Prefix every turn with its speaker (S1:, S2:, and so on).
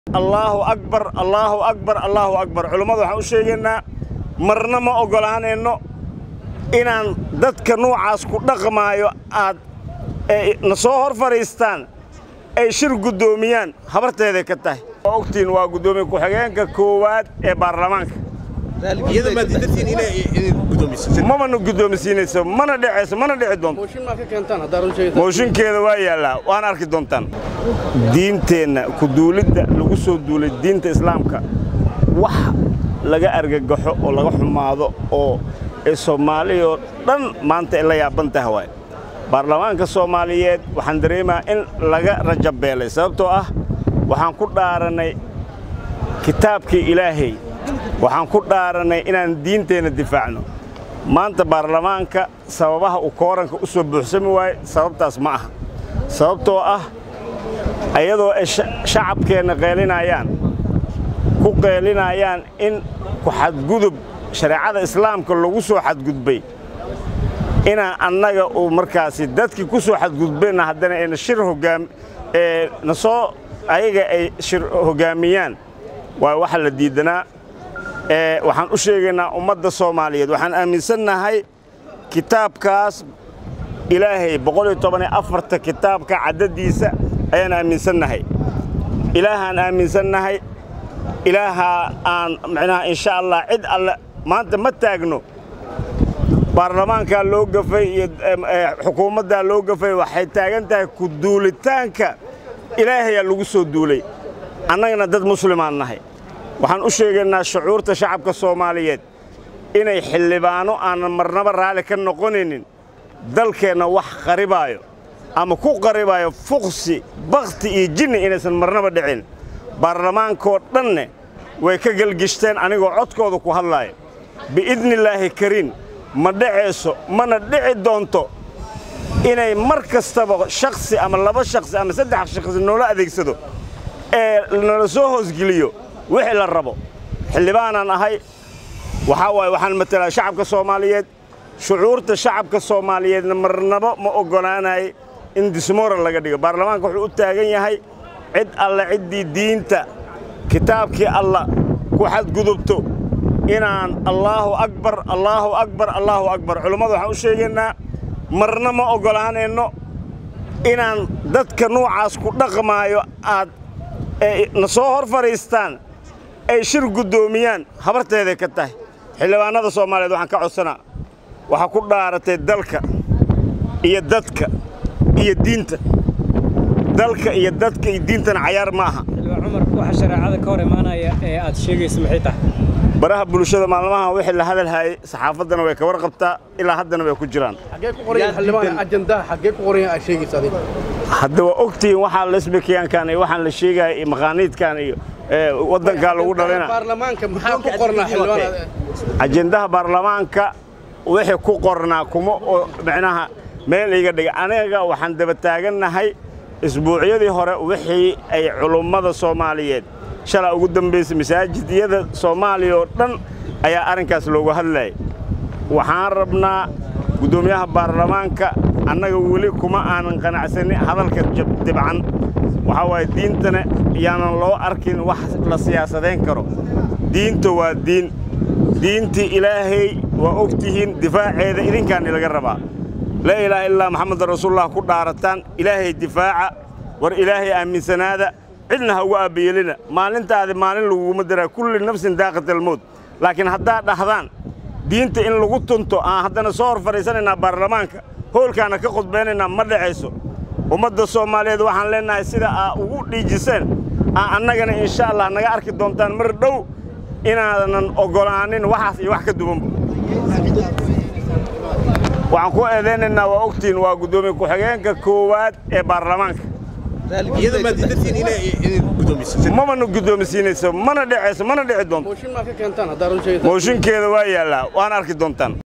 S1: allaahu akbar allaahu akbar allaahu akbar culummadu waxaan u sheegaynaa marna ma oggolaanayno inaan dadka nuucaas ku dhaqmaayo aad na soo hor fadhiistaan ay shir guddoomiyaan habarteeday ka tahay waa ogtiin waa guddoomiye ku-xigeenka koowaad ee baarlamaanka mamana guddoomisiinayso mana dhecayso mana dhici doonto mooshinkeeda waa yaallaa waana arki doontaan diinteenna kuduulidda lagu soo duulay diinta islaamka wax laga argagaxo oo laga xumaado oo ee soomaaliyoo dhan maanta ay la yaaban taha waay baarlamaanka soomaaliyeed waxaan dareemaa in laga rajabeelay sababtoo ah waxaan ku dhaarannay kitaabkii ilaahay waxaan ku dhaarannay inaan diinteenna difaacno maanta baarlamaanka sababaha uu kooranka u soo buuxsami waaye sababtaas ma aha sababtoo ah ayadoo ay shacabkeenna qeelinayaan ku qeelinayaan in ku xadgudub shareecada islaamka lagu soo xadgudbay inaan annaga uu markaasi dadkii ku soo xadgudbayna haddana ayna shir hogaam ee na soo ayaga ay shir hoggaamiyaan waa waxa la diidanaa ee waxaan u sheegaynaa ummadda soomaaliyeed waxaan aaminsannahay kitaabkaas ilaahay boqoliyo toban iyo afarta kitaabka caddadiisa ayaan aaminsannahay ilaahaan aaminsannahay ilaahaa aan micnaha insha allah cid alle maanta ma taagno baarlamaankaa loo gafay iyo xukuumaddaa loo gafay waxay taagan tahay ku duulitaanka ilaahayaa lagu soo duulay annagana dad muslimaan nahay waxaan u sheegaynaa shucuurta shacabka soomaaliyeed inay xildhibaano aanan marnaba raalli ka noqonaynin dalkeenna wax qaribaayo ama ku qaribaayo fuqsi bakhti iyo jinni inaysan marnaba dhicin baarlamaankoo dhanne way ka gelgishteen anigoo codkooda ku hadlaaya biidnillaahi kariin ma dhacayso mana dhici doonto inay mar kastaba shakhsi ama laba shakhsi ama saddex shakhsi noola adeegsado ee nala soo hoosgeliyo wixii la rabo xildhibaanaan ahay waxaa waaye waxaan matalaa shacabka soomaaliyeed shucuurta shacabka soomaaliyeedna marnaba ma oggolaanay in dismoral laga dhigo baarlamaanka wuxuu u taagan yahay cid alle ciddii diinta kitaabkii alla ku xadgudubto inaan allaahu akbar allaahu akbar allaahu akbar culummadu waxaan u sheegaynaa marna ma oggolaanayno inaan dadka nuucaas ku dhaqmaayo aad na soo hor fadhiistaan ay shir guddoomiyaan habarteeday ka tahay xildhibaannada soomaaliyeed waxaan ka codsanaa waxaa ku dhaaratay dalka iyo dadka iyo diinta dalka iyo dadka iyo diintana cayaar ma aha
S2: cumar waxa shareecada ka hor imaanaya ee aad sheegayso maxay tahay
S1: baraha bulshada maalmaha wixii la hadalhaayey saxaafaddana way ka warqabtaa ilaa haddana way ku jiraan hadda waa ogtihiin waxaa lesbikiyaankan iyo waxaan la sheegaya iyo maqaaniidkan iyo waddankaa lagu dhalina ajendaha baarlamaanka wixii ku qornaa kuma micnaha meel iga dhiga aniga waxaan daba taagannahay isbuucyadii hore wixii ay culummada soomaaliyeed shalaa ugu dambaysay masaajidyada soomaaliya oo dhan ayaa arrinkaas loogu hadlayay waxaan rabnaa guddoomiyaha baarlamaanka annaga weli kuma aanan qanacsanin hadalka dibcan waxaa waaye diintana yaanan loo arkin wax la siyaasadayn karo diinta waa diin diintii ilaahay waa og tihiin difaaceeda idinkaani laga rabaa laa ilaaha illaa maxamedan rasuulullah ku dhaarataan ilaahay difaaca war ilaahay aaminsanaada cidna ha ugu aabbeyeelina maalintaadi maalin laguguma daraa kulli nafsin daaqatalmowd laakiin haddaad dhahdaan diinta in lagu tunto aan haddana soo hor fadhiisanaynaa baarlamaanka hoolkaana ka khudbaynaynaa ma dhacayso ummadda soomaaliyeed waxaan leennahay sida aa ugu dhiijiseen aa annagana insha allah naga arki doontaan mar dhow inaanan oggolaanin waxaas iyo wax ka duwanba waxaan ku eedaynaynaa waa ogtiin waa guddoomiye ku-xigeenka koowaad ee baarlamaanka mamana guddoomisiinayso mana dhecayso mana dhici doonto mooshinkeeda waa yaallaa waana arki doontaan